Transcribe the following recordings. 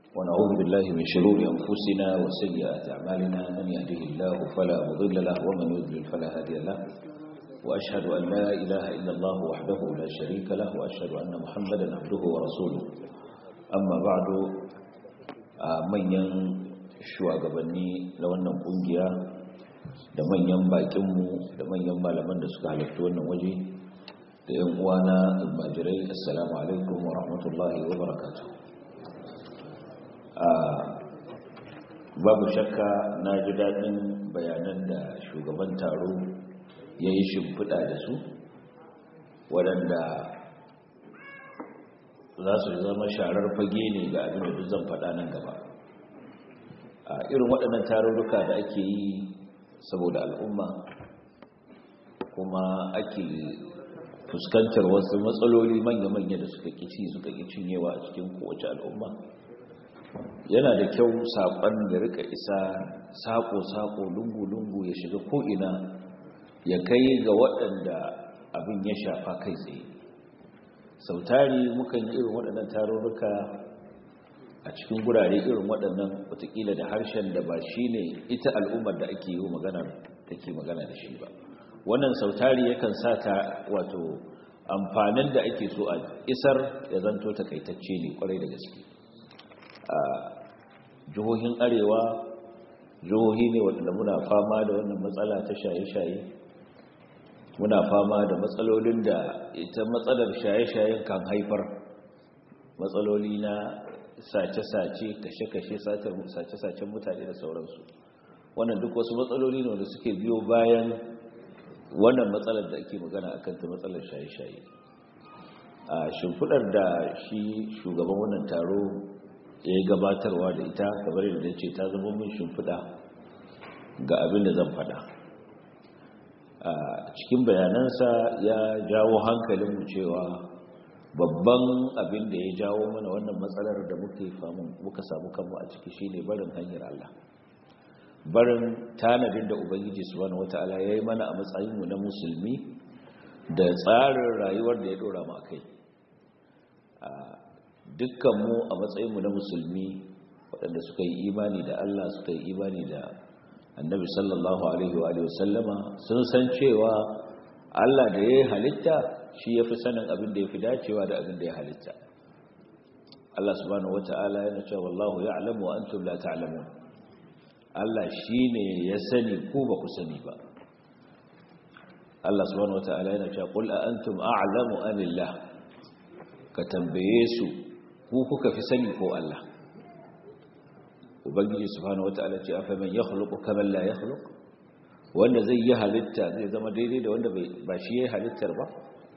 ونعوذ بالله من شرور أنفسنا وسيئات أعمالنا من يهده الله فلا مضل له ومن يضلل فلا هادي له وأشهد أن لا إله إلا الله وحده لا شريك له وأشهد أن محمدا عبده ورسوله أما بعد manyan shugabanni na wannan kungiya da manyan bakinmu da manyan malaman da suka halatta wannan waje da yan uwana almajirai assalamu alaikum wa rahmatullahi wa barakatuh babu shakka na ji daɗin bayanan da shugaban taro ya yi shimfiɗa da su waɗanda za su zama sharar fage ne ga abin da duk zan faɗa nan gaba a irin waɗannan tarurruka da ake yi saboda al'umma kuma ake fuskantar wasu matsaloli manya-manya da suka kici suka ƙi cinyewa a cikin kowace al'umma yana da kyau saƙon da rika isa saƙo-saƙo lungu-lungu ya shiga ko'ina ya kai ga waɗanda abin ya shafa kai tsaye sautari mukan yi irin waɗannan tarurruka a cikin gurare irin waɗannan watakila da harshen da ba shi ne ita al'ummar da ake yi magana take magana da shi ba wannan sautari yakan sa ta wato amfanin da ake so a isar ya zanto takaitacce ne kwarai da gaske a jihohin arewa jihohi ne waɗanda muna fama da wannan matsala ta shaye-shaye muna fama da matsalolin da ita matsalar shaye-shayen kan haifar matsaloli na sace-sace kashe-kashe sace-sacen mutane da sauransu wannan duk wasu matsaloli ne wanda suke biyo bayan wannan matsalar da ake magana akan ta matsalar shaye-shaye a shimfidar da shi shugaban wannan taro ya yi gabatarwa da ita kamar yadda ce ta zama mun shimfida ga abin da zan fada a cikin bayanansa ya jawo hankalinmu cewa babban abin da ya jawo mana wannan matsalar da muke famun muka samu kanmu a ciki shine barin hanyar Allah barin tanadin da ubangiji subhanahu wataala yayi mana a matsayin mu na musulmi da tsarin rayuwar da ya dora mu akai a dukkan mu a matsayin mu na musulmi waɗanda suka yi imani da Allah suka yi imani da annabi sallallahu alaihi wa sallama sun san cewa Allah da ya halitta shi ya fi sanin abin da ya fi dacewa da abin da ya halitta Allah subhanahu wata'ala yana cewa wallahu ya'lamu wa antum la ta'lamun Allah shine ya sani ku ba ku sani ba Allah subhanahu wata'ala yana cewa qul a antum a'lamu amillah ka tambaye su ku kuka fi sani ko Allah ubangiji subhanahu wata'ala ce afa man yakhluqu kama la yakhluq wanda zai yi halitta zai zama daidai da wanda ba shi yayi halittar ba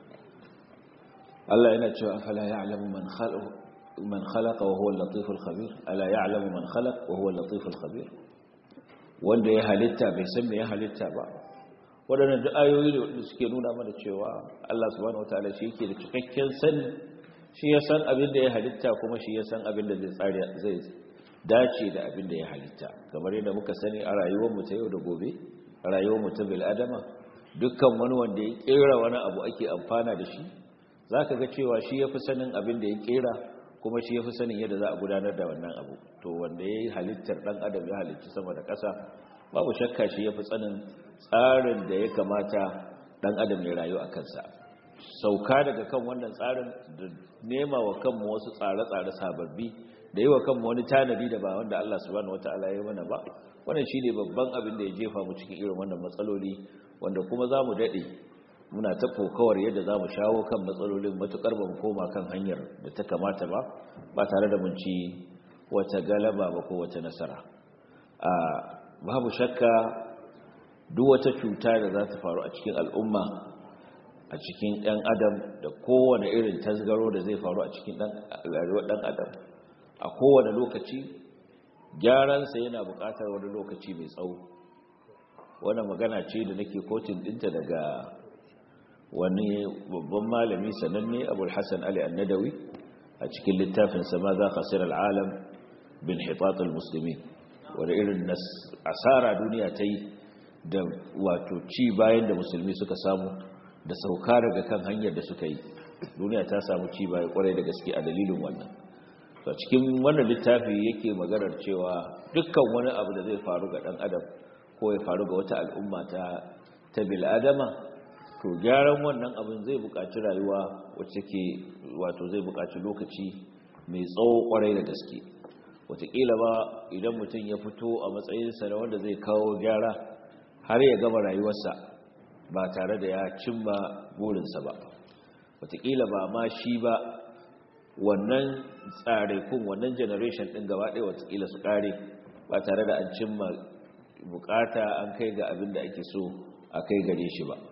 Allah yana cewa afala ya'lamu man khalaqa man khalaqa wa huwa al-latif al-khabir ala ya'lamu man khalaq wa huwa al-latif al-khabir wanda ya halitta bai san me ya halitta ba wadannan duk ayoyi ne wanda suke nuna mana cewa Allah subhanahu wataala shi yake da cikakken sani shi ya san abin da ya halitta kuma shi ya san abin da zai tsari zai dace da abin da ya halitta kamar yadda muka sani a rayuwar mu ta yau da gobe a rayuwar mu ta bil adama dukkan wani wanda ya kera wani abu ake amfana da shi za ka ga cewa shi ya fi sanin abin da ya kera kuma shi ya fi sanin yadda za a gudanar da wannan abu to wanda ya yi halittar ɗan adam ya halitti sama da ƙasa babu shakka shi ya fi sanin tsarin da ya kamata ɗan adam ya rayu a kansa sauka daga kan wannan tsarin da nema wa kanmu wasu tsare-tsare sababbi da yi wa kanmu wani tanadi da ba wanda Allah subhanahu wataala ya mana ba wannan shine babban abin da ya jefa mu cikin irin wannan matsaloli wanda kuma za mu daɗe muna ta kokawar yadda za mu shawo kan matsalolin matukar ba mu koma kan hanyar da ta kamata ba ba tare da mun ci wata galaba ba ko wata nasara a babu shakka duk wata cuta da za ta faru a cikin al'umma a cikin ɗan adam da kowane irin tasgaro da zai faru a cikin rayuwar ɗan adam a kowane lokaci gyaransa yana buƙatar wani lokaci mai tsawo wannan magana ce da nake kotun ɗinta daga wani babban malami sananne abul hassan ali annadawi a cikin littafin sama za kasir al'alam bin hitatul musulmi wadda irin asara duniya ta yi da wato ci bayan da musulmi suka samu da sauka daga kan hanyar da suka yi duniya ta samu ci baya kwarai da gaske a dalilin wannan to cikin wannan littafi yake maganar cewa dukkan wani abu da zai faru ga dan adam ko ya faru ga wata al'umma ta ta bil adama to gyaran wannan abin zai buƙaci rayuwa wacce ke wato zai buƙaci lokaci mai tsawo kwarai da gaske wataƙila ba idan mutum ya fito a matsayinsa na wanda zai kawo gyara har ya gama rayuwarsa ba tare da ya cimma burinsa ba wataƙila ba ma shi ba wannan tsarikun wannan generation ɗin gaba ɗaya wataƙila su ƙare ba tare da an cimma bukata an kai ga abin da ake so a kai gare shi ba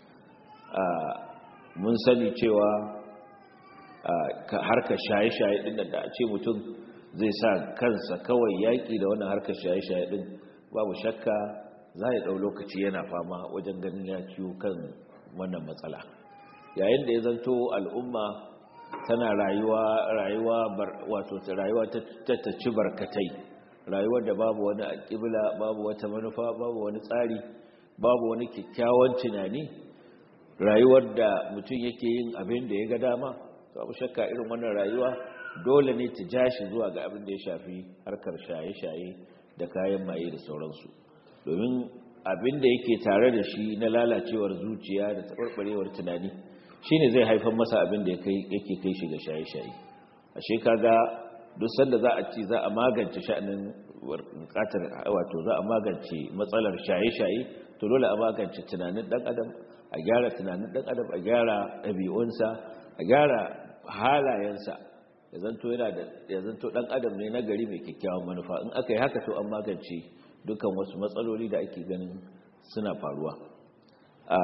mun sani cewa harkar shaye-shaye ɗin da a ce mutum zai sa kansa kawai yaƙi da wannan harkar shaye-shaye ɗin babu shakka za ya ɗau lokaci yana fama wajen ganin ya ciwo kan wannan matsala yayin da ya zanto al'umma tana rayuwa rayuwa wato rayuwa ta ci barkatai rayuwar da babu wani alƙibla babu wata manufa babu wani tsari babu wani kyakkyawan tunani rayuwar da mutum yake yin abin da ya ga dama babu shakka irin wannan rayuwa dole ne ta ja shi zuwa ga abin da ya shafi harkar shaye-shaye da kayan maye da sauransu domin abin da yake tare da shi na lalacewar zuciya da taɓarɓarewar tunani shine zai haifar masa abin da yake kai shi ga shaye-shaye ashe kaga duk sanda za a ci za a magance sha'anin bukatar wato za a magance matsalar shaye-shaye to dole a magance tunanin dan adam a gyara tunanin dan adam a gyara ɗabi'unsa a gyara halayensa ya zanto yana da ya zanto dan adam ne na gari mai kyakkyawan manufa in aka yi haka to an magance dukkan wasu matsaloli da ake ganin suna faruwa a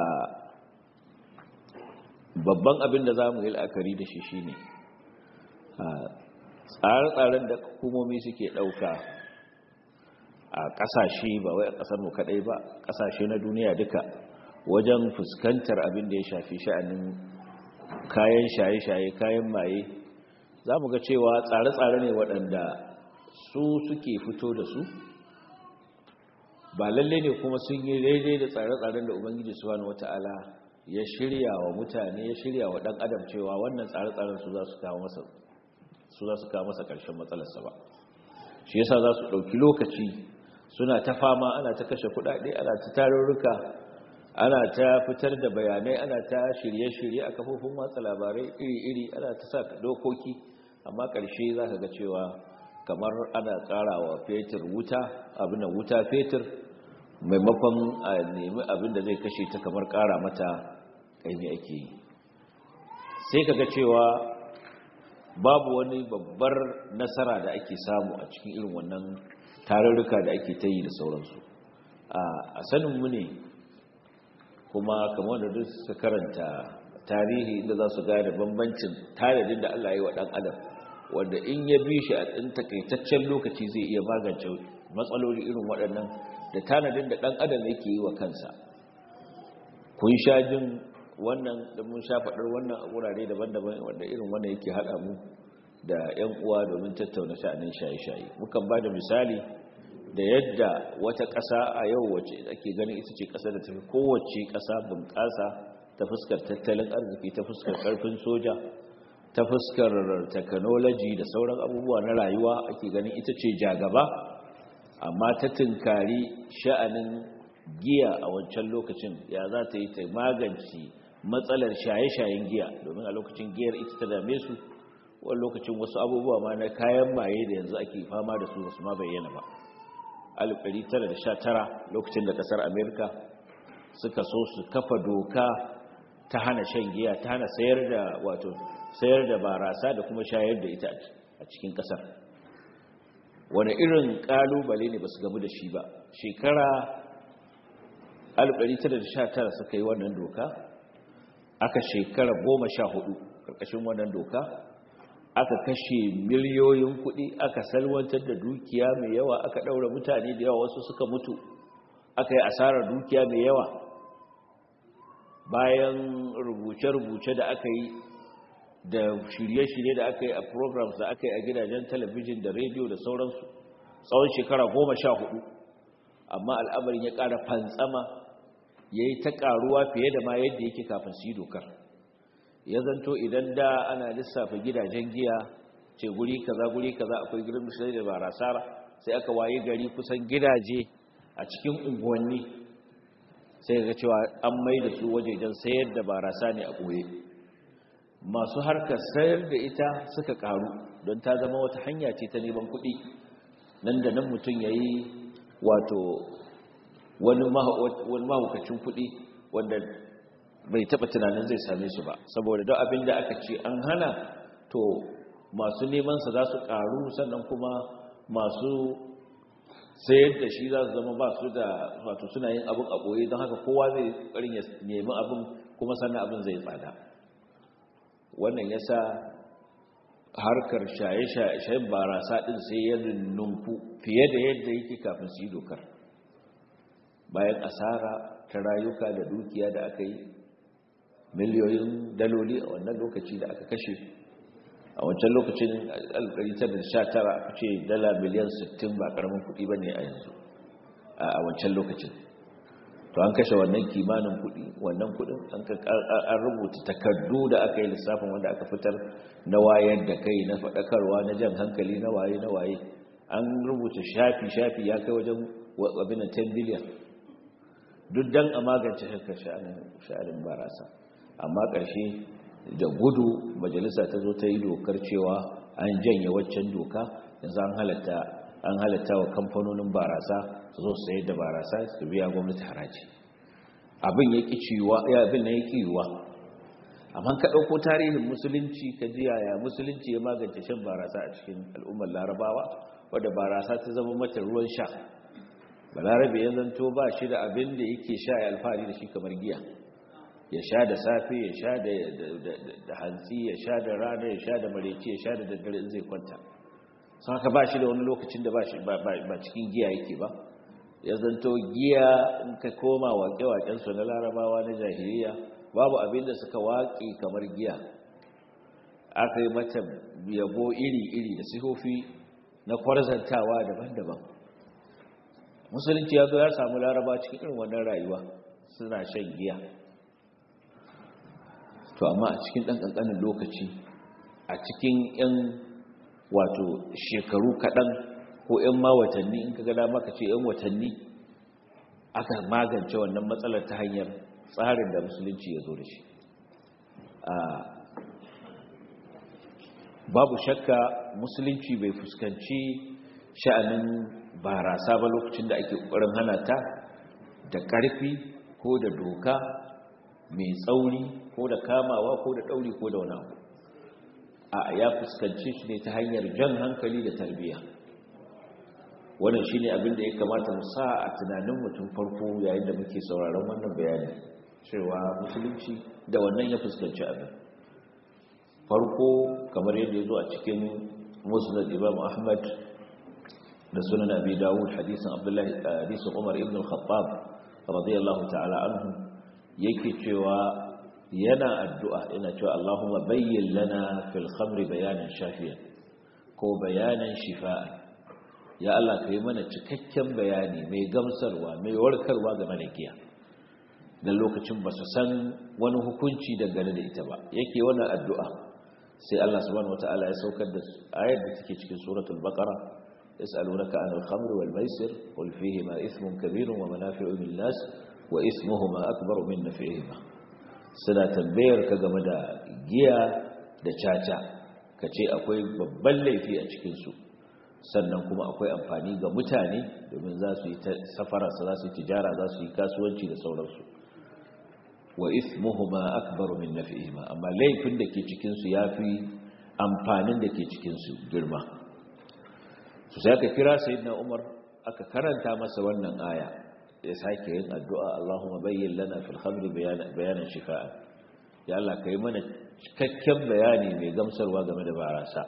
babban abin da za mu yi la'akari da shi shine tsare-tsaren da hukumomi suke ɗauka a ƙasashe ba wai a ƙasar mu kaɗai ba ƙasashe na duniya duka wajen fuskantar abin da ya shafi sha'anin kayan shaye-shaye kayan maye za mu ga cewa tsare-tsare ne waɗanda su suke fito da su ba lalle ne kuma sun yi daidai da tsare-tsaren da ubangiji subhanahu wata'ala ya shirya wa mutane ya shirya wa ɗan adam cewa wannan tsare-tsaren su za su kawo masa su za su kawo masa ƙarshen matsalarsa ba shi yasa za su ɗauki lokaci suna ta fama ana ta kashe kuɗaɗe ana ta tarurruka ana ta fitar da bayanai ana ta shirye-shirye a kafofin watsa labarai iri-iri ana ta sa dokoki amma ƙarshe za ka ga cewa kamar ana ƙara wa fetur wuta abin da wuta fetur maimakon a nemi abin da zai kashe ta kamar ƙara mata ƙaimi ake yi sai ka ga cewa babu wani babbar nasara da ake samu a cikin irin wannan tarurruka da ake ta yi da sauransu a saninmu ne kuma kamar da duk su karanta tarihi inda za su gane bambancin tanadin da Allah ya yi wa ɗan adam wanda in ya bi shi a ɗin takaitaccen lokaci zai iya magance matsaloli irin waɗannan da tanadin da ɗan adam yake yi wa kansa kun sha jin wannan da mun sha faɗar wannan a wurare daban-daban wanda irin wannan yake haɗa mu da 'yan uwa domin tattauna sha'anin shaye-shaye mukan ba da misali da yadda wata ƙasa a yau wacce ake ganin ita ce ƙasa da tafi kowace ƙasa bunƙasa ta fuskar tattalin arziki ta fuskar ƙarfin soja ta fuskar technology da sauran abubuwa na rayuwa ake ganin ita ce jagaba amma ta tunkari sha'anin giya a wancan lokacin ya za ta yi ta magance matsalar shaye-shayen giya domin a lokacin giyar ita ta dame su wani lokacin wasu abubuwa ma na kayan maye da yanzu ake fama da su wasu ma bayyana ba 1919 lokacin da kasar amerika suka so su kafa doka ta hana shan giya ta hana sayar da wato sayar da barasa da kuma shayar da ita a cikin kasar wani irin kalubale ne ba su gamu da shi ba shekara 1919 suka yi wannan doka aka shekara goma sha hudu karkashin wannan doka aka kashe miliyoyin kuɗi aka salwantar da dukiya mai yawa aka ɗaura mutane da yawa wasu suka mutu aka yi asarar dukiya mai yawa bayan rubuce-rubuce da aka yi da shirye-shirye da aka yi a programs da aka yi a gidajen talabijin da rediyo da sauransu tsawon shekara goma sha hudu amma al'amarin ya ƙara fantsama ya yi ta ƙaruwa fiye da ma yadda yake kafin su yi dokar ya zanto idan da ana lissafa gidajen giya ce guri kaza guri kaza akwai gidan sai da barasa sai aka waye gari kusan gidaje a cikin unguwanni sai ga cewa an mai da su wajejen sayar da barasa ne a ɓoye masu harkar sayar da ita suka karu don ta zama wata hanya ce ta neman kuɗi nan da nan mutum ya yi wato wani mahaukacin kuɗi wanda bai taɓa tunanin zai same su ba saboda don abin da aka ce an hana to masu nemansa za su karu sannan kuma masu sayar da shi za su zama ba su da wato suna yin abin a ɓoye don haka kowa zai ƙarin ya nemi abin kuma sannan abin zai tsada wannan ya sa harkar shaye-shayen barasa ɗin sai ya nunku fiye da yadda yake kafin su yi dokar bayan asara ta rayuka da dukiya da aka yi miliyoyin daloli a wannan lokaci da aka kashe a wancan lokacin 1919 aka ce dala miliyan 60 ba karamin kuɗi ba ne a yanzu a wancan lokacin to an kashe wannan kimanin kuɗi wannan kuɗin an rubuta takardu da aka yi lissafin wanda aka fitar na wayar da kai na faɗakarwa na jan hankali na waye na waye an rubuta shafi-shafi ya kai wajen abin 10 biliyan duk don a magance haka sha'anin barasa amma ƙarshe da gudu majalisa ta zo ta yi dokar cewa an janye waccan doka yanzu an halatta an halatta wa kamfanonin barasa su zo sayar da barasa su biya gwamnati haraji abin ya ƙi ciwa ya abin na ya ƙi yiwa amma ka ɗauko tarihin musulunci ka ji yaya musulunci ya magance shan barasa a cikin al'ummar larabawa wadda barasa ta zama mata ruwan sha balarabe ya zanto ba shi da abin da yake sha ya alfahari da shi kamar giya ya sha da safe ya sha da hantsi ya sha da rana ya sha da mareci ya sha da daddare in zai kwanta sun haka ba shi da wani lokacin da ba cikin giya yake ba ya zanto giya in ka koma waƙe-waƙensu na larabawa na jahiliya babu abin da suka waƙe kamar giya aka yi mata yabo iri-iri da sihofi na kwarzantawa daban-daban musulunci ya zo ya samu laraba cikin irin wannan rayuwa suna shan giya to amma a cikin ɗan ƙanƙanin lokaci a cikin 'yan wato shekaru kaɗan ko 'yan ma watanni in ka gada maka ce 'yan watanni aka magance wannan matsalar ta hanyar tsarin da musulunci ya zo da shi babu shakka musulunci bai fuskanci sha'anin barasa ba lokacin da ake ƙoƙarin hana ta da ƙarfi ko da doka mai tsauri ko da kamawa ko da ɗauri ko da wani abu a ya fuskanci shi ne ta hanyar jan hankali da tarbiyya wannan shi ne abinda ya kamata mu sa a tunanin mutum farko yayin da muke sauraron wannan bayani cewa musulunci da wannan ya fuskanci abin farko kamar yadda ya zo a cikin musnad imam ahmad da sunan abi dawud hadisin abdullahi hadisin umar ibn al-khattab radiyallahu ta'ala anhu yake cewa yana addu'a yana cewa Allahumma bayyin lana fil khamri bayanan shafiyan ko bayanan shifa'an ya Allah ka yi mana cikakken bayani mai gamsarwa mai warkarwa game da giya dan lokacin ba su san wani hukunci dangane da ita ba yake wannan addu'a sai Allah subhanahu wataala ya saukar da ayar da take cikin suratul baqara yas'alunaka anil khamri wal maisir qul fihi ma ithmun kabirun wa manafi'u lin nas wa ismuhuma akbaru min naf'ihima suna tambayar ka game da giya da caca kace akwai babban laifi a cikin su sannan kuma akwai amfani ga mutane domin za su yi safara za su yi tijara za su yi kasuwanci da sauransu wa ismuhuma akbaru min naf'ihima amma laifin da ke cikin su yafi amfanin da ke cikin su girma su sai aka kira sayyidina Umar aka karanta masa wannan aya ya sake yin addu'a Allahumma bayyin lana fil khamri bayanan shifa'a ya Allah kai mana cikakken bayani mai gamsarwa game da barasa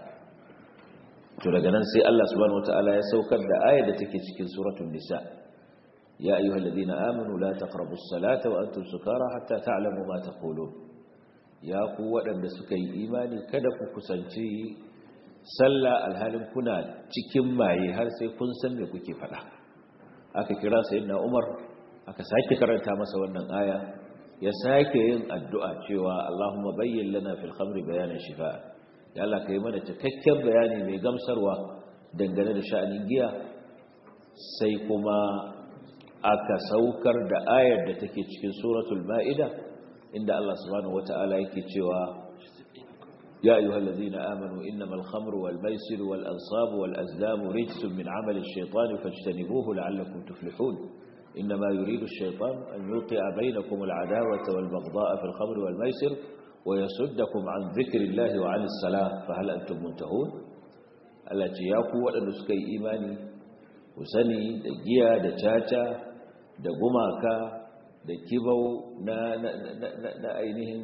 to daga nan sai Allah subhanahu wataala ya saukar da ayar da take cikin suratul nisa ya ayyuhal ladina amanu la taqrabus salata wa antum sukara hatta ta'lamu ma taqulun ya ku waɗanda suka yi imani kada ku kusanci sallah alhalin kuna cikin maye har sai kun san me kuke faɗa aka kira sayyidina Umar aka sake karanta masa wannan aya ya sake yin addu'a cewa Allahumma bayyin lana fil khamri bayanan shifa ya Allah ka yi mana cikakken bayani mai gamsarwa dangane da sha'anin giya sai kuma aka saukar da ayar da take cikin suratul ma'ida inda Allah subhanahu wata'ala yake cewa يا أيها الذين آمنوا إنما الخمر والميسر والأنصاب والأزلام رجس من عمل الشيطان فاجتنبوه لعلكم تفلحون إنما يريد الشيطان أن يوقع بينكم العداوة والبغضاء في الخمر والميسر ويسدكم عن ذكر الله وعن الصلاة فهل أنتم منتهون التي يقوى أن نسكي إيماني وسني دجيا دجاجة دقماكا دكيبو نا, نا, نا, نا, نا أينهم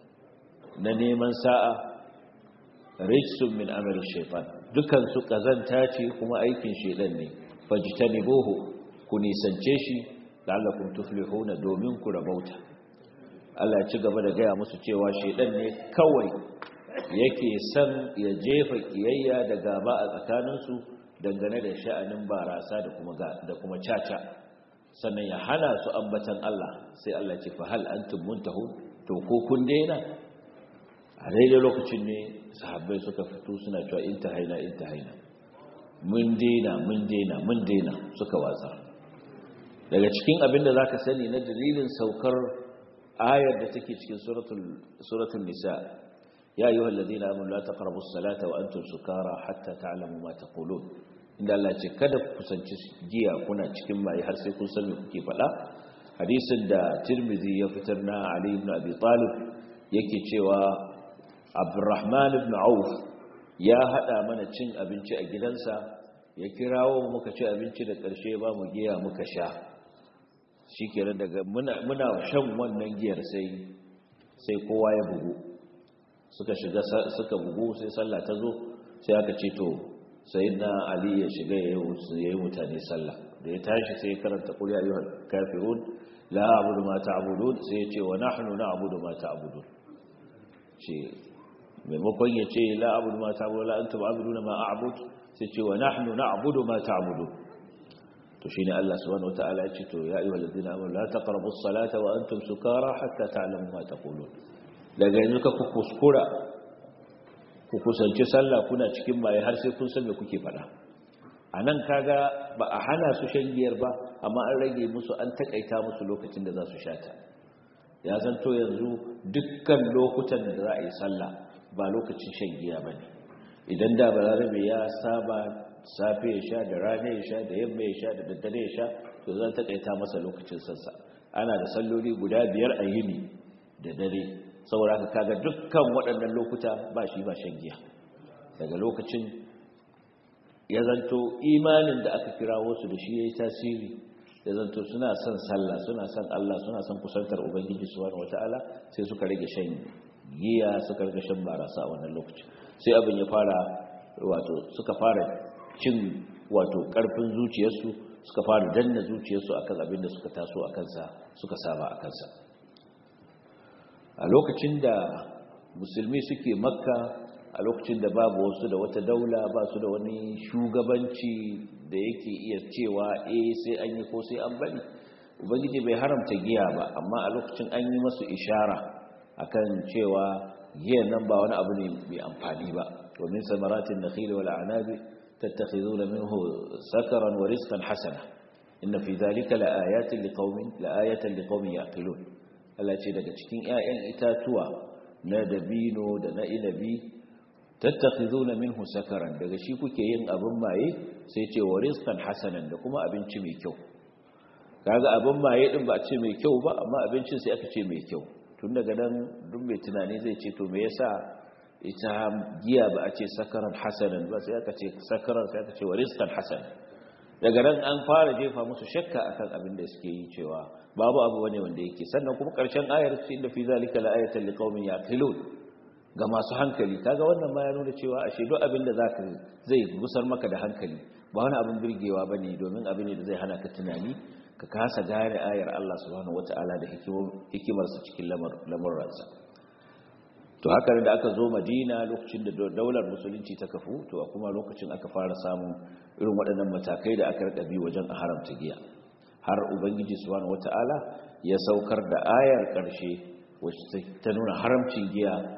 ننيمن ساعة rijsun min amali shaitan dukan su kazanta ce kuma aikin shaitan ne fajtanibuhu ku nisance shi la'allakum tuflihuna domin ku rabauta Allah ya ci gaba da gaya musu cewa shaitan ne kawai yake san ya jefa kiyayya da gaba a tsakaninsu dangane da sha'anin barasa da kuma da kuma caca sannan ya hana su ambatan Allah sai Allah ce fa hal antum muntahun to ko kun daina a daidai lokacin ne sahabbai suka fito suna cewa intahaina intahaina mun daina mun daina mun daina suka watsa daga cikin abin da zaka sani na dalilin saukar ayar da take cikin suratul suratul nisa ya ayyuhal ladina amanu la taqrabu as-salata wa antum sukara hatta ta'lamu ma taqulun inda Allah ce kada ku kusanci giya kuna cikin mai har sai kun san me kuke faɗa hadisin da Tirmidhi ya fitar na Ali ibn Abi Talib yake cewa Abdurrahman ibn Auf ya hada mana cin abinci a gidansa ya kirawo muka ci abinci da ƙarshe ba mu giya muka sha shikenan daga muna muna shan wannan giyar sai sai kowa ya bugu suka shiga suka bugu sai sallah ta zo sai aka ce to sayyidina Ali ya shiga yayi mutane sallah da ya tashi sai ya karanta qul ya ayyuhal kafirun la a'budu ma ta'budun sai ya ce wa nahnu na'budu ma ta'budun ce maimakon ya ce la abudu ma ta'budu la antum abuduna ma a'bud sai ce wa nahnu na'budu ma ta'budu to shine Allah subhanahu wataala ya ce to ya ayyuhal ladina amanu la taqrabu as-salata wa antum sukara hatta ta'lamu ma taqulun daga yanzu ka kuskura ku kusanci sallah kuna cikin maye har sai kun san me kuke faɗa anan kaga ba a hana su shan giyar ba amma an rage musu an takaita musu lokacin da za su shata ya zanto yanzu dukkan lokutan da za a yi sallah ba lokacin shan giya ba ne idan da balarabe ya saba safe ya sha da rana ya sha da yamma ya sha da daddare ya sha to zan takaita masa lokacin sassa ana da salloli guda biyar a yini da dare saboda haka kaga dukkan waɗannan lokuta ba shi ba shan giya daga lokacin ya zanto imanin da aka kirawo su da shi ya yi tasiri ya zanto suna son sallah suna son Allah suna son kusantar ubangiji subhanahu wataala sai suka rage shan giya suka rage shan barasa a wannan lokaci sai abin ya fara wato suka fara cin wato karfin zuciyarsu suka fara danna zuciyarsu akan abin da suka taso a kansa suka saba a kansa a lokacin da musulmi suke makka a lokacin da babu wasu da wata daula ba su da wani shugabanci da yake iya cewa eh sai an yi ko sai an bari ubangiji bai haramta giya ba amma a lokacin an yi masu ishara akan cewa giyan nan ba wani abu ne mai amfani ba domin samaratin nakhil wal a'nabi tattakhizuna minhu sakaran wa rizqan hasana inna fi dhalika laayatin liqaumin laayatan liqaumin yaqilun Allah ce daga cikin ƴaƴan itatuwa na dabino da na inabi tattakhizuna minhu sakaran daga shi kuke yin abin maye sai ce wa rizqan hasanan da kuma abinci mai kyau kaga abin maye din ba a ce mai kyau ba amma abincin sai aka ce mai kyau tun daga nan duk mai tunani zai ce to me yasa ita giya ba a ce sakaran hasanan ba sai aka ce sakaran sai aka ce wa rizqan hasan daga nan an fara jefa musu shakka akan abin da suke yi cewa babu abu bane wanda yake sannan kuma karshen ayar ce inda fi zalika la'ayatan liqaumin yaqilun ga masu hankali kaga wannan ma ya nuna cewa ashe duk abin da zaka zai gusar maka da hankali ba wani abin birgewa bane domin abin da zai hana ka tunani ka kasa gane ayar Allah subhanahu wataala da hikimarsa cikin lamurransa to haka da aka zo Madina lokacin da daular musulunci ta kafu to kuma lokacin aka fara samun irin waɗannan matakai da aka rika bi wajen haramta giya har ubangiji subhanahu wataala ya saukar da ayar ƙarshe wacce ta nuna haramcin giya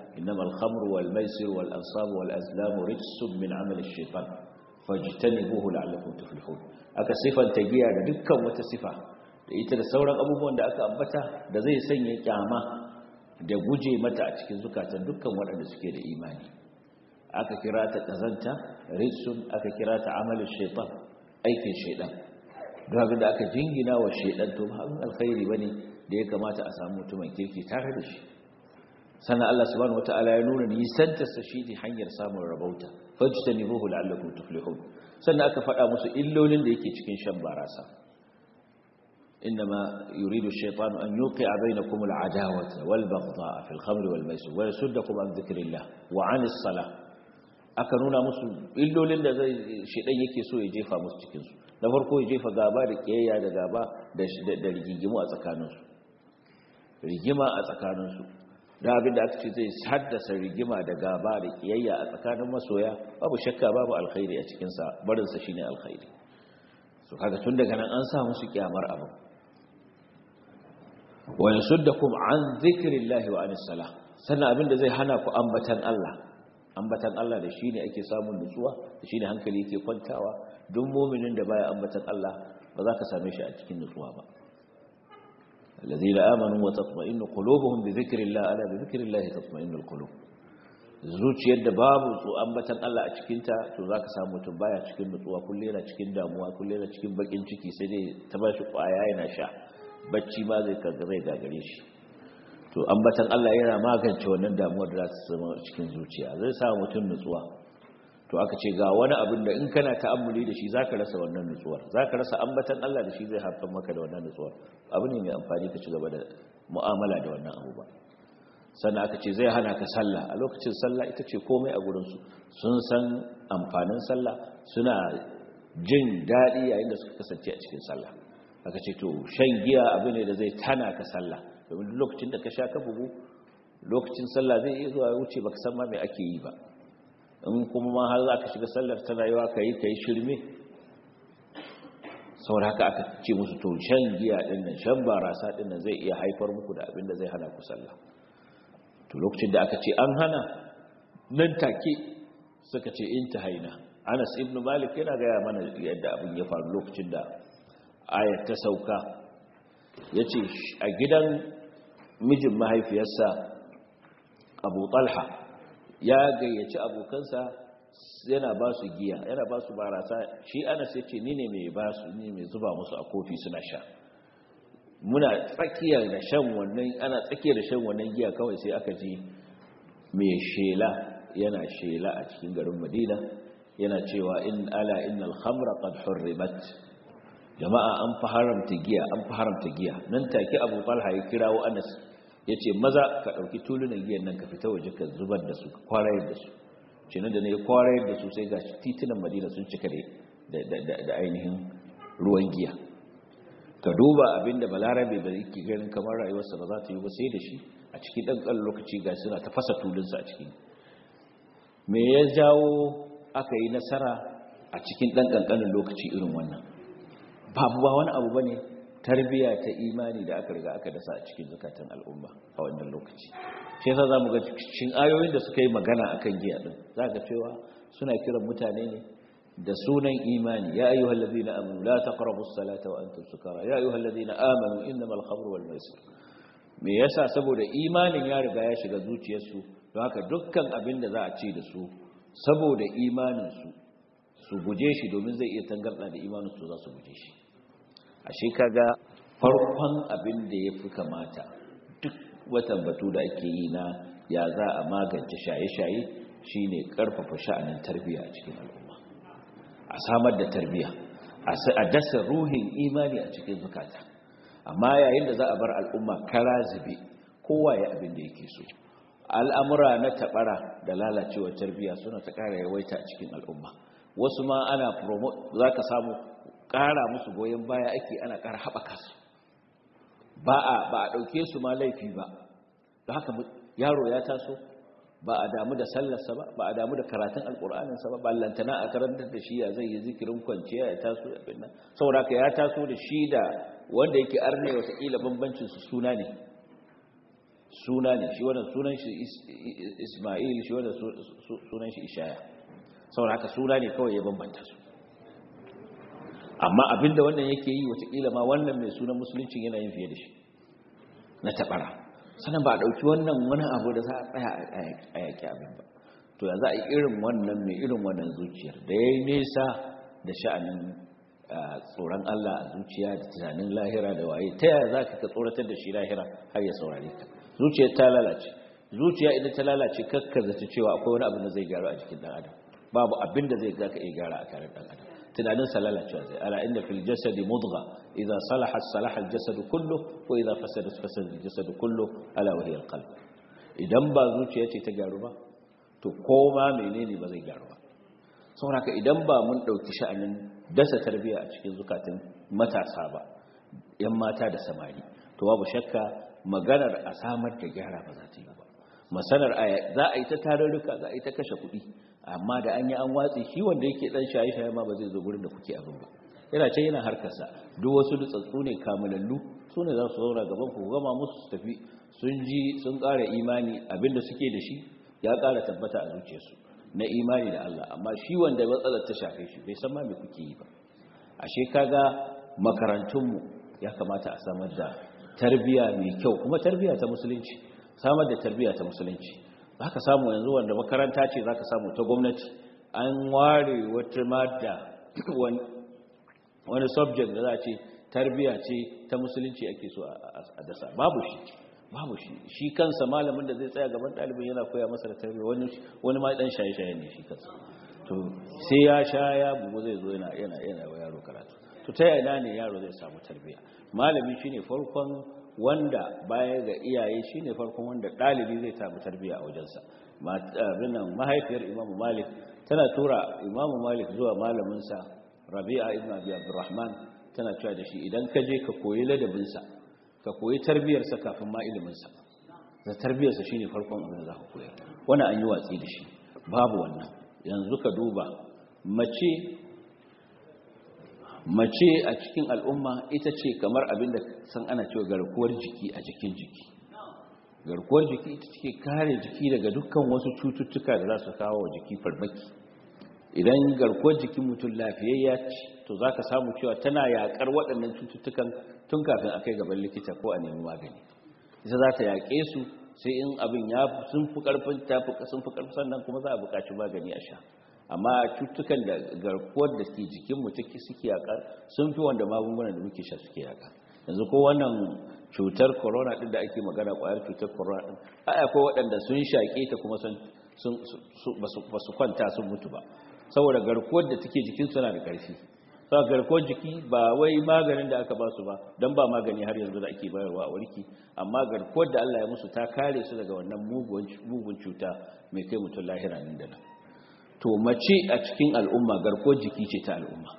innama al-khamru wal maisir wal ansab wal azlam rijsun min amali ash-shaytan fajtanibuhu la'allakum tuflihun aka sifanta giya da dukkan wata sifa da ita da sauran abubuwan da aka ambata da zai sanya kyama da guje mata a cikin zukatan dukkan waɗanda suke da imani aka kira ta ƙazanta ritsun aka kira ta amalin shaitan aikin shaitan don abin da aka jingina wa shaitan to ba alkhairi ba ne da ya kamata a samu mutumin kirki tare da shi sannan Allah subhanahu wata'ala ya nuna nisantarsa shi ne hanyar samun rabauta fajta ne ruhu la'allakum tuflihun sannan aka faɗa musu illolin da yake cikin shan barasa إنما يريد الشيطان أن يوقع بينكم العداوة والبغضاء في الخمر والميسر ويسدكم عن ذكر الله وعن الصلاة aka nuna musu illolin da zai shedan yake so ya jefa musu cikin su na farko ya jefa gaba da kiyayya da gaba da rigigimu a tsakaninsu rigima a tsakaninsu da abin da aka ce zai haddasa rigima da gaba da kiyayya a tsakanin masoya babu shakka babu alkhairi a cikinsa barinsa shine alkhairi so kaga tun daga nan an sa musu kyamar abin wa yasuddakum an zikrillahi wa anis salah sannan abin da zai hana ku ambatan Allah ambatan Allah da shine ake samun nutsuwa da shine hankali yake kwantawa duk mu'minin da baya ambatan Allah ba za ka same shi a cikin nutsuwa ba الذين آمنوا وتطمئن قلوبهم بذكر الله ألا بذكر الله تطمئن القلوب zuciyar da babu su ambatan Allah a cikinta to za ka samu mutum baya cikin nutsuwa kulle yana cikin damuwa kulle yana cikin bakin ciki sai dai ta ba shi kwaya yana sha bacci ma zai zai gagare shi to ambatan Allah yana magance wannan damuwar da za ta zama cikin zuciya zai sa mutum nutsuwa to aka ce ga wani abin da in kana ta'ammuli da shi zaka rasa wannan nutsuwar zaka rasa ambatan Allah da shi zai haifar maka da wannan nutsuwar abu ne mai amfani ka ci gaba da mu'amala da wannan abu ba sannan aka ce zai hana ka sallah a lokacin sallah ita ce komai a gurin su sun san amfanin sallah suna jin daɗi yayin da suka kasance a cikin sallah aka ce to shan giya abu ne da zai tana ka sallah domin lokacin da ka sha ka bugu lokacin sallah zai iya zuwa wuce baka san ma me ake yi ba in kuma ma har za ka shiga sallar tana yawa ka yi ka yi shirme saboda haka aka ce musu to shan giya din nan shan barasa din nan zai iya haifar muku da abin da zai hana ku sallah to lokacin da aka ce an hana nan take suka ce intahaina Anas ibn Malik yana gaya mana yadda abin ya faru lokacin da ayat ta sauka yace a gidan mijin mahaifiyarsa Abu Talha ya gayyaci abokansa yana ba su giya yana ba su barasa shi anas ya ce ni ne mai ba su ni mai zuba musu a kofi suna sha muna tsakiyar da shan wannan ana tsakiyar da shan wannan giya kawai sai aka ji mai shela yana shela a cikin garin madina yana cewa in ala innal khamra qad hurrimat jama'a an fa haramta giya an fa haramta giya nan take abu talha ya kirawo anas ya ce maza ka ɗauki tulunan giyan nan ka fita waje ka zubar da su ka kwarayar da su ce nan da na yi kwarayar da su sai ga titunan madina sun cika da ainihin ruwan giya ka duba abinda balarabe ba yake ganin kamar rayuwarsa ba za ta yi ba sai da shi a cikin ɗan ƙan lokaci ga suna ta fasa tulunsa a cikin me ya jawo aka yi nasara a cikin ɗan ƙanƙanin lokaci irin wannan babu ba wani abu ba ne tarbiya ta imani da aka riga aka dasa a cikin zukatan al'umma a wannan lokaci shi yasa zamu ga cikin ayoyin da suka yi magana akan giya din zaka cewa suna kiran mutane ne da sunan imani ya ayyuhal ladina amanu la taqrabus salata wa antum sukara ya ayyuhal ladina amanu innamal khamru wal maisir me yasa saboda imanin ya riga ya shiga zuciyarsu don haka dukkan abin da za a ce da su saboda imanin su su guje shi domin zai iya tangarda da imanin su za su guje shi ashe kaga farkon abin da ya fi kamata duk watan batu da ake yi na ya za a magance shaye-shaye shine karfafa sha'anin tarbiyya a cikin al'umma a samar da tarbiyya a dasa ruhin imani a cikin zukata amma yayin da za a bar al'umma kara zube kowa ya abin da yake so al'amura na tabara da lalacewar tarbiyya suna ta kara yawaita a cikin al'umma wasu ma ana promote za ka samu ƙara musu goyon baya ake ana ƙara haɓaka su ba a ɗauke su ma laifi ba da haka yaro ya taso ba a damu da sallarsa ba ba a damu da karatun alƙur'aninsa ba ballantana a karantar da shi ya zai yi zikirin kwanciya ya taso da binna saboda ka ya taso da shi da wanda yake arne watakila bambancinsu suna ne suna ne shi wannan sunan shi isma'il shi wannan sunan shi ishaya saboda haka suna ne kawai ya bambanta su amma abinda wannan yake yi watakila ma wannan mai sunan musulunci yana yin fiye da shi na taɓara sannan ba a ɗauki wannan wani abu da za a tsaya a yaƙi abin ba to ya za a yi irin wannan mai irin wannan zuciyar da ya yi nesa da sha'anin tsoron Allah a zuciya da tunanin lahira da waye ta yaya za ka tsoratar da shi lahira har ya saurare ka zuciyar ta lalace zuciya idan ta lalace kakka zata cewa akwai wani abin da zai gyaru a jikin ɗan adam babu abin da zai zaka iya gyara a tare ɗan adam tunanin sa lalacewa zai ala inda fil jasadi mudgha idza salahat salaha al jasadu kullu wa idza fasadat fasada al jasadu kullu ala wa hiya al qalb idan ba zuciya ce ta gyaru ba to koma menene ba zai gyaru ba saboda idan ba mun dauki sha'anin dasa tarbiya a cikin zukatan matasa ba yan mata da samari to babu shakka maganar a samar da gyara ba za ta yi ba masanar za a yi ta tarurruka za a yi ta kashe kuɗi amma da an yi an watsi shi wanda yake dan shaye-shaye ma ba zai zo gurin da kuke abin ba yana ce yana harkarsa duk wasu dutsatsu ne kamalallu su ne za su zauna gaban ku gama musu su tafi sun ji sun ƙara imani abinda suke da shi ya ƙara tabbata a zuciyarsu na imani da Allah amma shi wanda matsalar ta shafe shi bai san ma me kuke yi ba ashe kaga makarantunmu ya kamata a samar da tarbiya mai kyau kuma tarbiya ta musulunci samar da tarbiya ta musulunci za ka samu yanzu wanda makaranta ce za ka samu ta gwamnati an ware wata mada wani subject da za a ce tarbiya ce ta musulunci ake so a dasa babu shi babu shi shi kansa malamin da zai tsaya gaban ɗalibin yana koya masa da tarbiya wani ma ɗan shaye-shaye ne shi kansa to sai ya sha ya bugu zai zo yana yana wa yaro karatu to ta yana ne yaro zai samu tarbiya malami shine farkon wanda baya ga iyaye shine farkon wanda dalibi zai samu tarbiya a wajensa nan mahaifiyar imamu malik tana tura imamu malik zuwa malaminsa rabi'a ibn abi abdurrahman tana cewa da shi idan ka je ka koyi ladabinsa ka koyi tarbiyarsa kafin ma iliminsa da tarbiyarsa shine farkon abin da za ka koyar wannan an yi watsi da shi babu wannan yanzu ka duba mace mace a cikin al'umma ita ce kamar abin da san ana cewa garkuwar jiki a jikin jiki garkuwar jiki ita ce kare jiki daga dukkan wasu cututtuka da za su kawo wa jiki farmaki idan garkuwar jikin mutum lafiyayya ce to za ka samu cewa tana yaƙar waɗannan cututtukan tun kafin a kai gaban likita ko a nemi magani ita za ta yaƙe su sai in abin ya sun fi ƙarfin sun fi ƙarfin sannan kuma za a buƙaci magani a sha amma cutukan da garkuwar da ke jikin mu take suke yaka sun fi wanda magungunan da muke sha suke yaka yanzu ko wannan cutar corona din da ake magana kwayar cutar corona din ai akwai waɗanda sun shaƙe ta kuma sun ba su kwanta sun mutu ba saboda garkuwar da take jikin suna da ƙarfi saboda garkuwar jiki ba wai maganin da aka ba su ba don ba magani har yanzu da ake bayarwa a warki amma garkuwar da Allah ya musu ta kare su daga wannan mugun cuta mai kai mutum lahira nan da nan to mace a cikin al'umma garkuwar jiki ce ta al'umma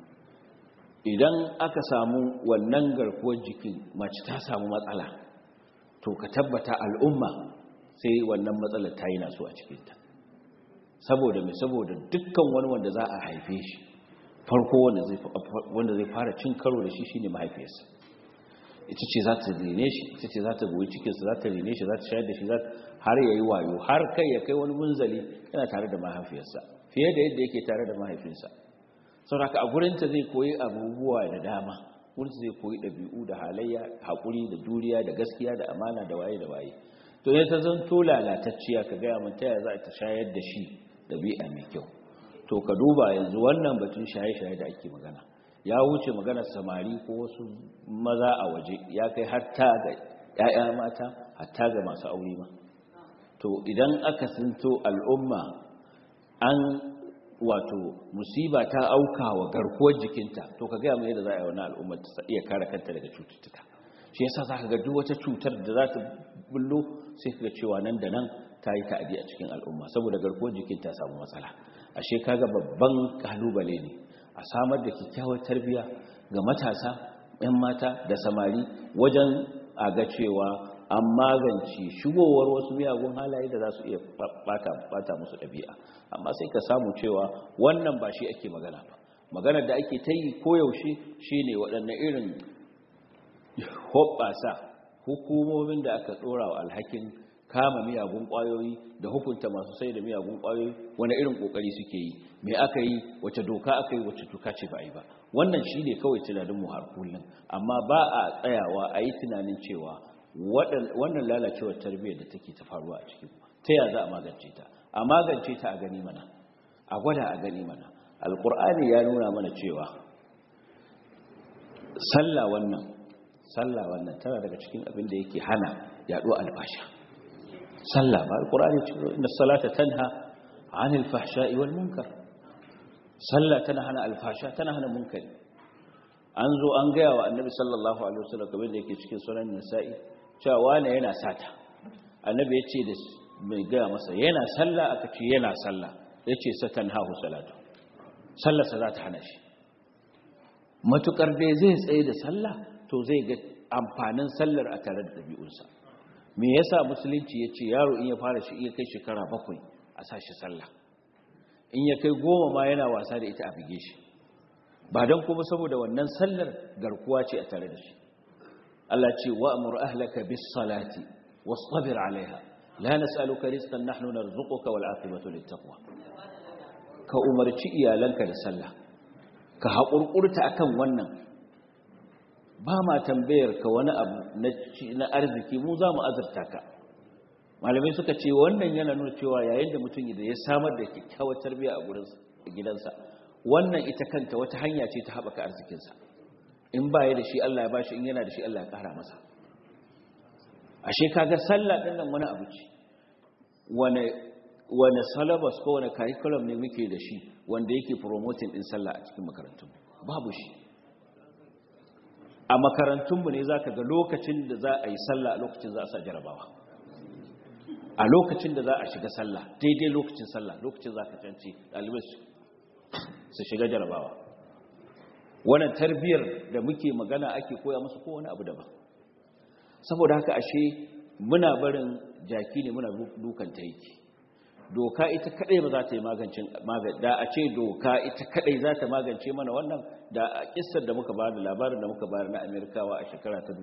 idan aka samu wannan garkuwar jikin mace ta samu matsala to ka tabbata al'umma sai wannan matsalar ta yi naso a cikinta saboda mai saboda dukkan wani wanda za a haife shi farko wanda zai fara cin karo da shi shine mahaifiyarsa ita ce za ta rene shi ita ce za ta goyi cikinsa za ta rene shi za ta shayar da shi har ya yi wayo har kai ya kai wani munzali yana tare da mahaifiyarsa fiye da yadda yake tare da mahaifinsa sauraka a gurinta zai koyi abubuwa da dama gurinta zai koyi ɗabi'u da halayya haƙuri da juriya da gaskiya da amana da waye da waye to ya ta zanto lalatacciya ka gaya mun taya za ta shayar da shi ɗabi'a mai kyau to ka duba yanzu wannan batun shaye-shaye da ake magana ya wuce maganar samari ko wasu maza a waje ya kai hatta ga 'ya'ya mata hatta ga masu aure ma to idan aka sinto al'umma an wato musiba ta auka wa garkuwar jikinta to ka gaya mai yadda za a yi wani al'ummar ta iya kare kanta daga cututtuka shi yasa za ka ga duk wata cutar da za ta bullo sai ka ga cewa nan da nan ta yi ta'adi a cikin al'umma saboda garkuwar jikin ta samu matsala ashe kaga babban kalubale ne a samar da kyakkyawar tarbiyya ga matasa 'yan mata da samari wajen a ga cewa an magance shigowar wasu miyagun halaye da za su iya bata musu ɗabi'a amma sai ka samu cewa wannan ba shi ake magana ba maganar da ake ta yi koyaushe shi ne waɗanne irin hoɓɓasa hukumomin da aka dora wa alhakin kama miyagun kwayoyi da hukunta masu sai da miyagun kwayoyi wani irin kokari suke yi me aka yi wace doka aka yi wace doka ce ba yi ba wannan shi ne kawai tunanin mu har kullum amma ba a tsayawa a yi tunanin cewa wannan lalacewar tarbiyyar da take ta faruwa a cikin ta ya za a magance ta a magance ta a gani mana a gwada a gani mana alkur'ani ya nuna mana cewa sallah wannan sallah wannan tana daga cikin abin da yake hana yaɗo albasha sallah ba alkur'ani ce inda salata tanha anil fahsha'i wal munkar sallah tana hana alfasha tana hana munkari an zo an gaya wa annabi sallallahu alaihi wasallam kamar da yake cikin sunan nisa'i cewa wani yana sata annabi ya ce da mai gaya masa yana sallah aka ce yana sallah ya ce satan hahu salatu sallarsa za ta hana shi matukar dai zai tsaye da sallah to zai ga amfanin sallar a tare da ɗabi'unsa me yasa musulunci ya ce yaro in ya fara shi iya kai shekara bakwai a sa shi sallah in ya kai goma ma yana wasa da ita a bige shi ba don kuma saboda wannan sallar garkuwa ce a tare da shi Allah ce wa'mur ahlaka bis salati wastabir alaiha la nas'aluka rizqan nahnu narzuquka wal aqibatu lit taqwa ka umarci iyalanka da sallah ka haƙurƙurta akan wannan ba ma tambayar ka wani abu na arziki mu za mu azurta ka malamai suka ce wannan yana nuna cewa yayin da mutum da ya samar da kyakkyawar tarbiyya a gidansa wannan ita kanta wata hanya ce ta haɓaka arzikinsa in ba ya da shi Allah ya bashi in yana da shi Allah ya ƙara masa ashe kaga sallah ɗin nan wani abu ce wane salabas ko wane curriculum ne muke da shi wanda yake promoting ɗin sallah a cikin makarantun babu shi a makarantunmu ne za ka ga lokacin da za a yi sallah a lokacin za a sa jarabawa a lokacin da za a shiga sallah daidai lokacin sallah lokacin za ka canci ɗalibai su shiga jarabawa wannan tarbiyyar da muke magana ake koya musu ko wani abu daban saboda haka ashe muna barin jaki ne muna dukan taiki doka ita kadai ba za ta yi magancin da a ce doka ita kadai za ta magance mana wannan da a kissar da muka bayar da labarin da muka bayar na amerikawa a shekara ta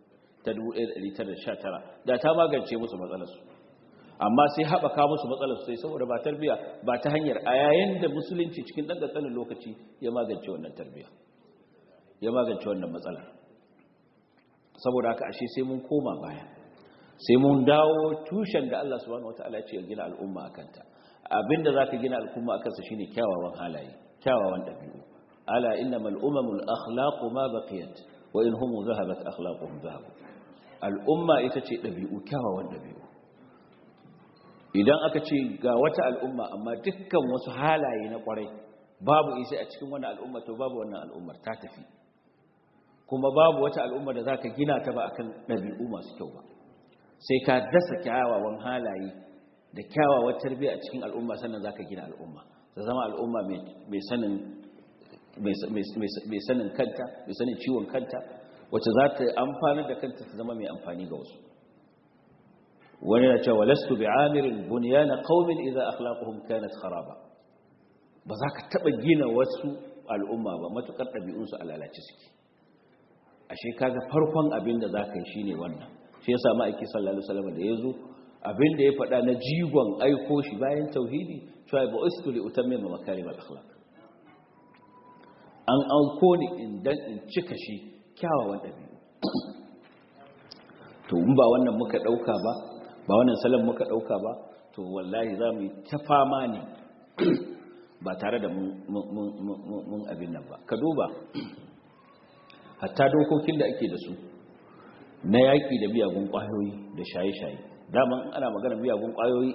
1919 da ta magance musu matsalarsu amma sai haɓaka musu matsalarsu sai saboda ba tarbiya ba ta hanyar a yayin da musulunci cikin ɗan ƙanƙanin lokaci ya magance wannan tarbiya ya magance wannan matsalar saboda haka ashe sai mun koma baya sai mun dawo tushen da Allah subhanahu wataala ya ce ya gina al'umma akanta abinda zaka gina al'umma akansa shine kyawawan halaye kyawawan dabi'u ala innamal umamul akhlaqu ma baqiyat wa in hum dhahabat akhlaquhum dhahab al'umma ita ce dabi'u kyawawan dabi'u idan aka ce ga wata al'umma amma dukkan wasu halaye na kwarai babu isa a cikin wannan al'umma to babu wannan al'ummar ta tafi kuma babu wata al'umma da zaka gina ta ba akan dabi'u masu kyau ba sai ka dasa kyawawan halaye da kyawawar tarbiyya a cikin al'umma sannan za ka gina al'umma ta zama al'umma mai sanin kanta mai sanin ciwon kanta wacce za ta amfanar da kanta ta zama mai amfani ga wasu wani na cewa lastu bi amirin bunyana qaumin idza akhlaquhum kanat kharaba ba za ka taba gina wasu al'umma ba matukar ɗabi'unsu a lalace suke ashe kaga farkon abin da za ka yi shine wannan shi ya sami aiki sallallahu alaihi wasallam da yazo abin da ya faɗa na jigon aiko shi bayan tauhidi cewa ba ustu li utammima makarim al akhlaq an auko ni in dan in cika shi kyawawan dabi'u to in ba wannan muka dauka ba ba wannan salon muka dauka ba to wallahi za mu yi ta fama ne ba tare da mun abin nan ba ka duba hatta dokokin da ake da su na yaƙi da miyagun ƙwayoyi da shaye-shaye daman ana magana miyagun ƙwayoyi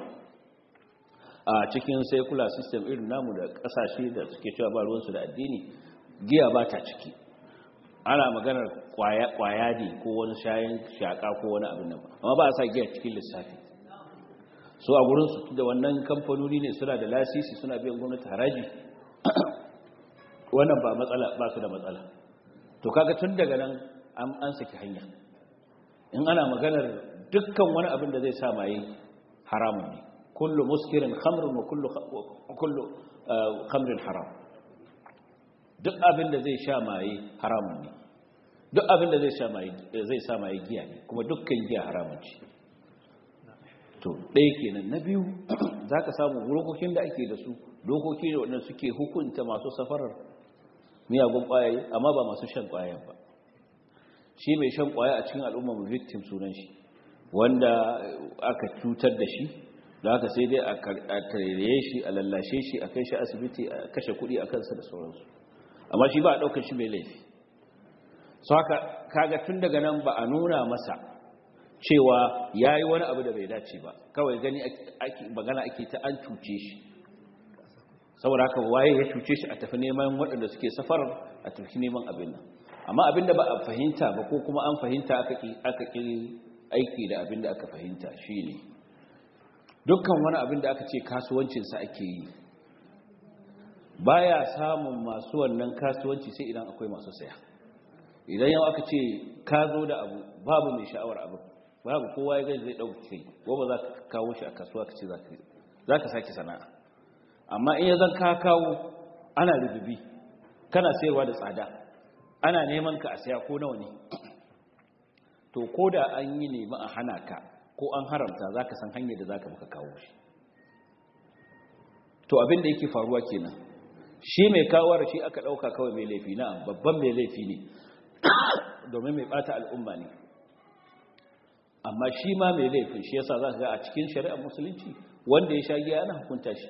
a cikin secular system irin namu da ƙasashe da suke cewa ba ruwansu da addini giya ba ta ciki ana maganar ƙwaya ne ko wani shayin shaƙa ko wani abin nan amma ba a sa giya cikin lissafi so a gurinsu da wannan kamfanoni ne suna da lasisi suna biyan gwamnati haraji wannan ba matsala ba su da matsala to kaga tun daga nan an saki hanya in ana maganar dukkan wani abin da zai sa maye haramun ne kullu muskirin khamrun wa kullu kullu khamrin haram duk abin da zai sha maye haramun ne duk abin da zai sa maye giya ne kuma dukkan giya haramun ce to ɗaya kenan na biyu za ka samu dokokin da ake da su dokoki ne waɗanda suke hukunta masu safarar miyagun ƙwayaye amma ba masu shan ƙwayayen ba shi mai shan ƙwaya a cikin al'ummar victim sunan shi wanda aka cutar da shi da aka sai dai a tarere shi a lallashe shi a kai shi asibiti a kashe kuɗi a kansa da sauransu amma shi ba a ɗaukar shi mai laifi so haka kaga tun daga nan ba a nuna masa cewa ya yi wani abu da bai dace ba kawai gani magana ake ta an cuce shi saboda haka waye ya cuce shi a tafi neman waɗanda suke safarar a tafi neman abin nan amma abin da ba a fahimta ba ko kuma an fahimta aka ƙi aiki da abin da aka fahimta shi ne dukkan wani abin da aka ce kasuwancinsa ake yi baya samun masu wannan kasuwanci sai idan akwai masu saya idan yau aka ce ka zo da abu babu mai sha'awar abu babu kowa ya gani zai ɗauki kai ko ba za ka kawo shi a kasuwa ka ce za ka sake sana'a amma in ya zan ka kawo ana rububi kana sayarwa da tsada ana neman ka a saya ko nawa ne to ko da an yi nemi a hana ka ko an haramta za ka san hanyar da za ka muka kawo shi to abin da yake faruwa kenan shi mai kawar shi aka ɗauka kawai mai laifi na babban mai laifi ne domin mai ɓata al'umma ne amma shi ma mai laifin shi yasa za ka ga a cikin shari'ar musulunci wanda ya sha giya ana hukunta shi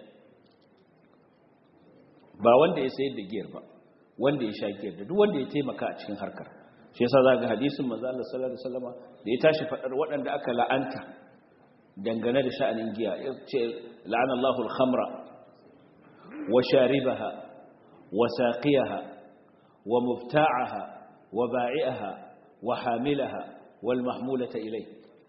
ba wanda ya sayar da giyar ba wanda ya sha giyar da duk wanda ya taimaka a cikin harkar shi yasa za ga hadisin manzo Allah sallallahu alaihi wasallama da ya tashi fadar waɗanda aka la'anta dangane da sha'anin giya ya ce la'ana Allahu al-khamra wa sharibaha wa saqiyaha wa mufta'aha wa ba'i'aha wa hamilaha wal mahmulata ilai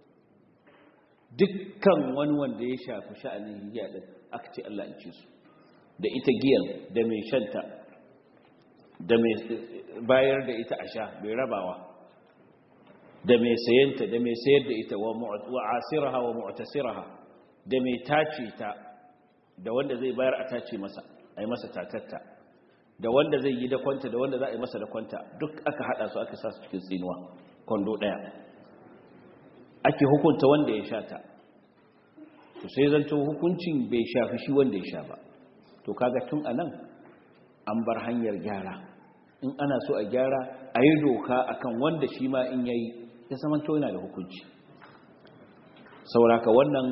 dukkan wani wanda ya shafi sha'anin giya din aka ce Allah ya ci su da ita giyan da mai shanta da mai bayar da ita a sha mai rabawa da mai sayanta da mai sayar da ita wa asiraha wa mu'tasiraha da mai tace ta da wanda zai bayar a tace masa a yi masa tatatta da wanda zai yi da kwanta da wanda za a yi masa da kwanta duk aka hada su aka sa su cikin tsinuwa kwando daya ake hukunta wanda ya sha ta to sai zanto hukuncin bai shafi shi wanda ya sha ba to kaga tun anan an bar hanyar gyara in ana so a gyara a yi doka akan wanda shi ma in yayi ya saman to yana da hukunci sauraka wannan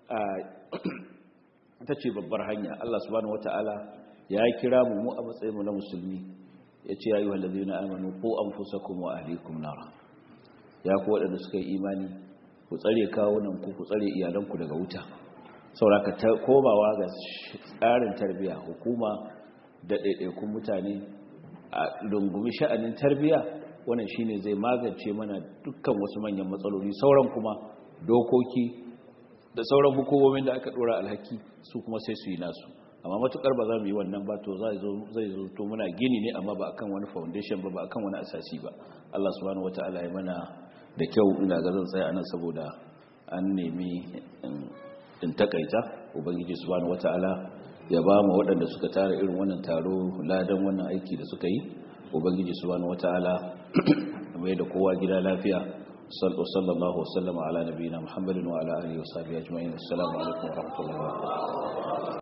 ta ce babbar hanya Allah subhanahu wata'ala ya kira mu mu a matsayin mu na musulmi ya ce ya yi wallazi na amanu ko an fusa kuma wa ahlikum nara ya ku waɗanda suka yi imani ku tsare kawunan ku ku tsare iyalanku daga wuta sauraka ta komawa ga tsarin tarbiya hukuma da ɗaiɗaikun mutane a rungumi sha'anin tarbiya wannan shine zai magance mana dukkan wasu manyan matsaloli sauran kuma dokoki da sauran hukumomin da aka ɗora alhaki su kuma sai su yi nasu amma matukar ba za mu yi wannan ba to zai zo to muna gini ne amma ba akan wani foundation ba ba akan wani asasi ba Allah subhanahu wataala ya mana da kyau ina ga zan tsaya anan saboda an nemi in takaita ubangiji subhanahu wataala ya ba mu waɗanda suka tara irin wannan taro ladan wannan aiki da suka yi ubangiji subhanahu wataala mai da kowa gida lafiya sallallahu wasallama ala nabiyina muhammadin wa ala alihi wa sahbihi ajma'in assalamu alaikum wa rahmatullahi wa barakatuh